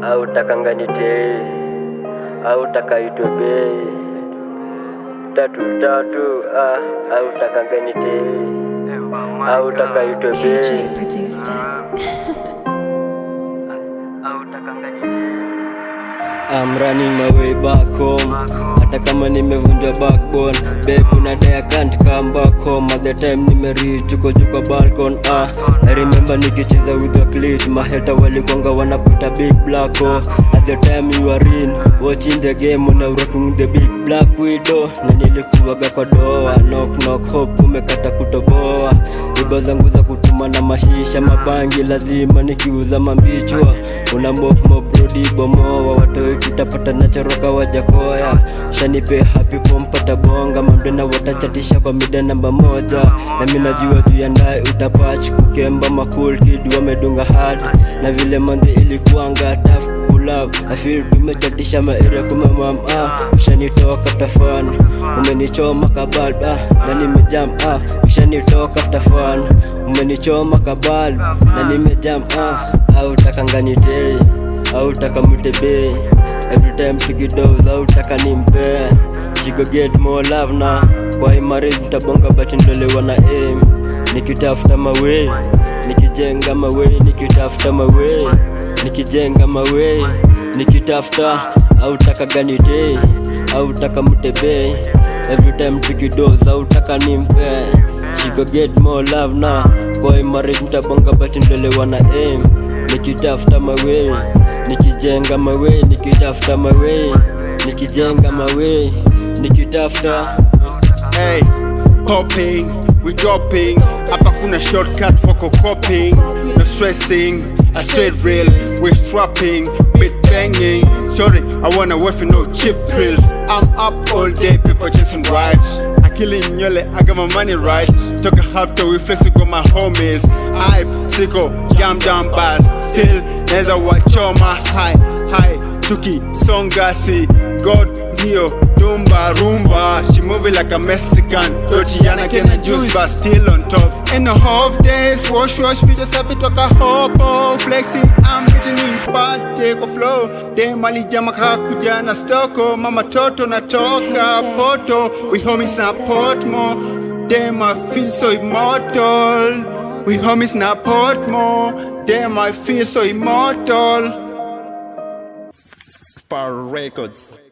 au takanganite au takaitobe tatu tatu ah, au takanganite au takaitobe KJ produced it. au takanganite I'm running my way back home hata kama nimevunja backbone babe unadai I can't come back home at the time nimereach uko juu kwa balcon ah I remember nikicheza with the clit maheta walikwanga wanakuta big black hole at the time you are in watching the game una rocking the big black widow na nilikuwaga kwa doa knock knock hope umekata kutoboa iba zangu za kutuma na mashisha mabangi lazima nikiuza mambichwa una mop mop rudi bomoa watoi tutapata nachoroka wajakoya shanipe happy kumpata bonga mamdena watachatisha kwa mida namba moja na mi najua juu ya ndae utapach kukemba makul kid wamedunga hard na vile mandhi ilikuanga taf kulab afil tumechatisha maere kumamam ah ushanitoka after fun umenichoma kabalb ah na nimejam ah ushanitoka after fun umenichoma kabalb na nimejam ah au takanganitei au takamutebe every time tukidos au taka nimpe she go get more love na kwa hii marriage mtabonga but ndolewa na aim nikitafuta mawe nikijenga mawe nikitafuta mawe nikijenga mawe nikitafuta au taka ganite au taka mutebe every time tukidos au taka nimpe she go get more love na kwa hii marriage mtabonga but ndolewa na aim nikitafuta mawe nikijenga mawe nikitafuta mawe nikijenga mawe nikitafuta Hey, popping, we dropping. Hapa kuna shortcut for coping. No stressing, a straight rail. We swapping, bit banging. Sorry, I wanna work for no cheap thrills. I'm up all day, people chasing rides. I killing nyole, I got my money right. Took a half to we flexing with my homies. Hype, sicko, jam down bad. Still, neza wachoma high, high. Tuki, songasi, God ndio dumba rumba she moving like a mexican totiana kena juice but still on top in the half days wash wash bitch yourself it toka hopo flexing i'm getting in party kwa flow dem alijama kakuja na stoko mama toto natoka poto we homies na portmo dem i feel so immortal we homies na portmo dem i feel so immortal Spar Records